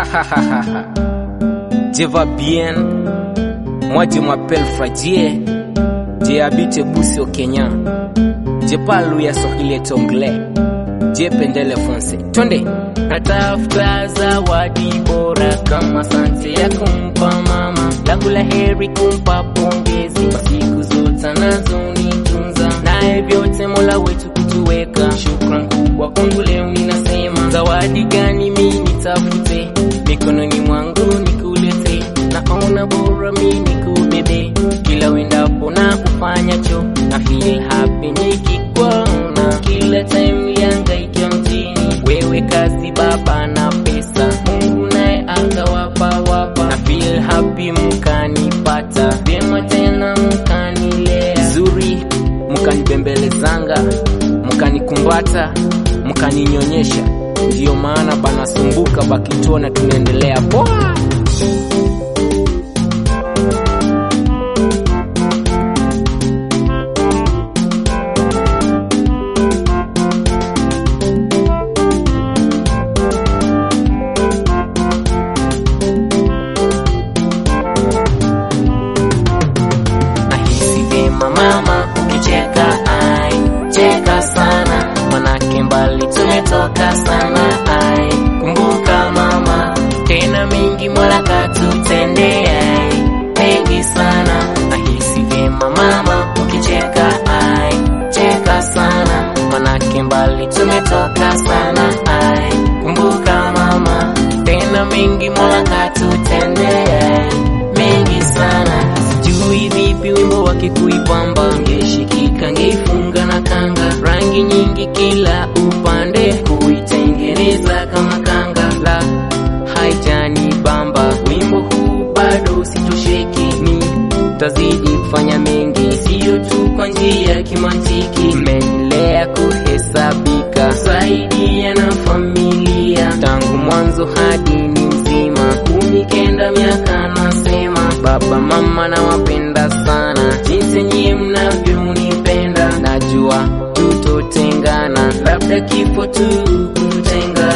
Je va bien Moi je m'appelle Fradie Je habite Busi au Kenya Je parle ya Swahili et anglais Je pendele fonse Twende natafuta zawadi bora kama sante ya kumpa mama langu la heri kumpa pongezi kwa siku zote anazonitunza naye vyote mola wetu kutuweka shukran kubwa kwangu leo ninasema zawadi gani mi nitafute mikononi mwangu nikulete naona bora mi nikubebe kila wendapo na kufanyacho na feel happy nikikuona kila time liangaikia mjini wewe kazi baba na pesa mungu naye akawapa wapa na feel happy mkanipata vyema tena mkanilea Zuri Mkanibembelezanga Mkanikumbata Mkaninyonyesha Ndiyo maana banasumbuka bakituona tunaendelea poa nahisi vyema mama ukicheka ai cheka sana manake mbali tumetoka sana ai kumbuka mama tena mingi mola katutendee ai mengi sana nahisi vyema mama ukicheka ai cheka sana manake mbali tumetoka sana ai kumbuka mama tena mingi mola katutendee ai mengi sana sijui vipi wimbo wake kuipamba ngeshikika ngeifunga na kanga rangi nyingi kila upande kuitengeneza kama kanga la haijani bamba wimbo huu bado sitosheki ni tazidi kufanya mengi siyo tu kwa njia ya kimantiki mmenilea kuhesabika saidia na familia tangu mwanzo hadi ni mzima kumi kenda miaka nasema baba mama nawapenda sana jinsi nyie mnavyonipenda najua tutotengana labda kifo tu kututenga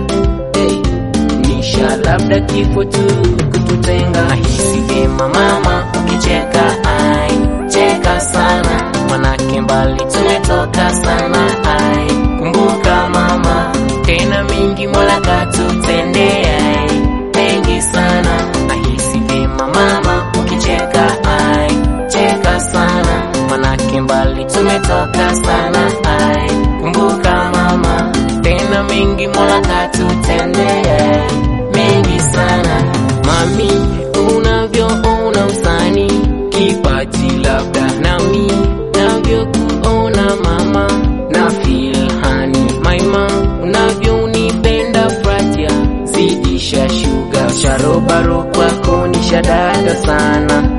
hey nisha labda kifo tu kututenga nahisi vyema mama ukicheka ai cheka sana manake mbali tumetoka sana ai kumbuka mama tena mingi mola katutendee ai mengi sana nahisi vyema mama ukicheka ai cheka sana manake mbali tumetoka sana ai kumbuka mama tena mingi mola katutendee mengi sana mami unavyoona usani kipaji labda nami navyokuona mama na filhani maima unavyonipenda fratia zidisha shuga sharobaro kwako ni shadada sana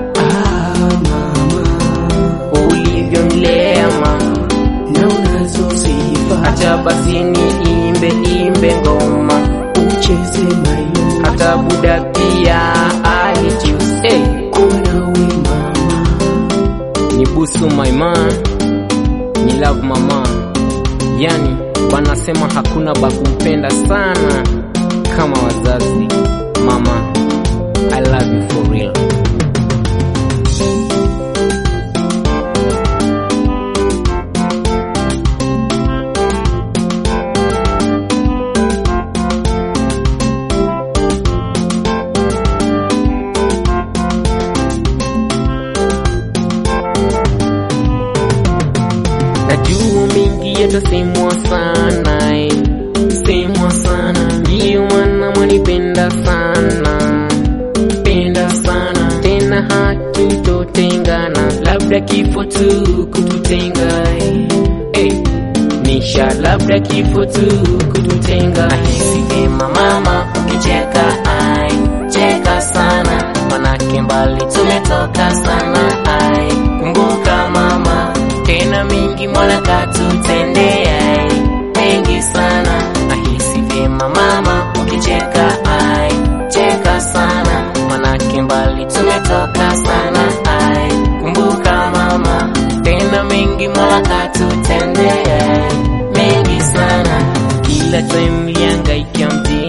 ulivyonilea mama na unazo sifa acha basi niimbe imbe ngoma ucheze mayo hata buda pia alichus hey. unawe mama ni busu my man ni love mama yani wanasema hakuna bakumpenda sana kama wazazi mama i love you for real najua mingi yatasemwa sana eh. semwa sana ndiyo maana mwanipenda sana penda sana tena hatutotengana labda kifo tu kututenga eh. hey. nisha labda kifo tu kututenga nahisi vyema mama ukicheka ai cheka sana manake mbali tumetoka sana ai kumbuka mama tena mingi mola katutendee ai mengi sana nahisi vyema mama ukicheka ai cheka sana manake mbali tumetoka sana ai kumbuka mama tena mengi mola katutendee ai mengi sana kila time liangaikia mjini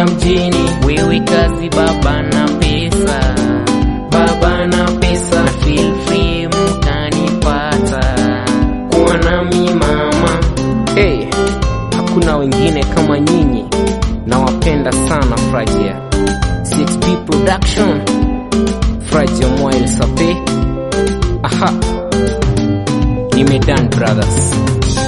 mjini wewe kazi baba na pesa baba na pesa na feel free mtanipata kuwa nami mama hey, hakuna wengine kama nyinyi nawapenda sana frajia 6p production frajia moil sape aha nimedan brothers